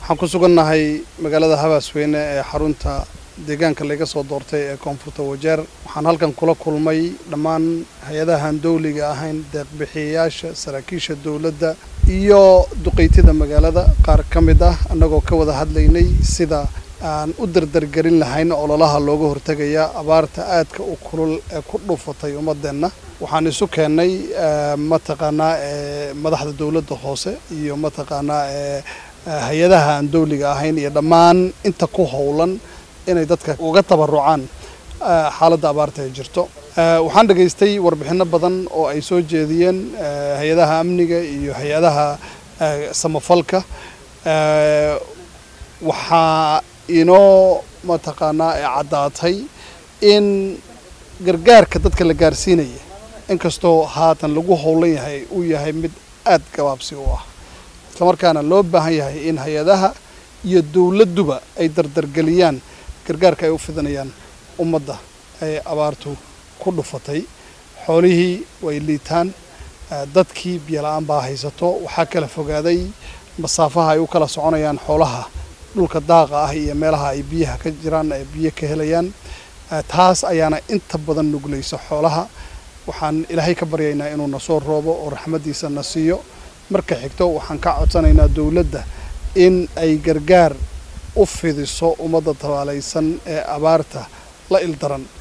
waxaan ku sugannahay magaalada habaasweyne ee xarunta deegaanka laga soo doortay ee koonfurta wajeer waxaan halkan kula kulmay dhammaan hay-adahan dawliga ahayn deeqbixiyayaasha saraakiisha dowladda iyo duqeytida magaalada qaar ka mid ah annagoo ka wada hadlaynay sida aan u dardargelin lahayn ololaha looga hortegaya abaarta aadka u kulul ee ku dhuufatay ummadeenna waxaan isu keennay mataqaanaa madaxda dowladda hoose iyo mataqaanaa hay-adaha aan dawliga ahayn iyo dhammaan inta ku howlan inay dadka uga tabarucaan xaaladda abaarta ay jirto waxaan dhegaystay warbixinno badan oo ay soo jeediyeen hay-adaha amniga iyo hay-adaha samafalka waxaa inoo mataqaanaa caddaatay in gargaarka dadka la gaarsiinaya inkastoo haatan lagu howlan yahay uu yahay mid aad gabaabsi u ah islamarkaana loo baahan yahay in hay-adaha iyo dowladduba ay dardargeliyaan gargaarka ay u fidanayaan ummadda ay abaartu ku dhufatay xoolihii way liitaan dadkii biyola-aan baa haysato waxaa kala fogaaday masaafaha ay u kala soconayaan xoolaha dhulka daaqa ah iyo meelaha ay biyaha ka jiraan ay biyo ka helayaan taas ayaana inta badan nuglaysa xoolaha waxaan ilaahay ka baryaynaa inuu na soo roobo oo raxmaddiisa na siiyo marka xigto waxaan ka codsanaynaa dowladda in ay gargaar u fidiso ummadda tabaalaysan ee abaarta la ildaran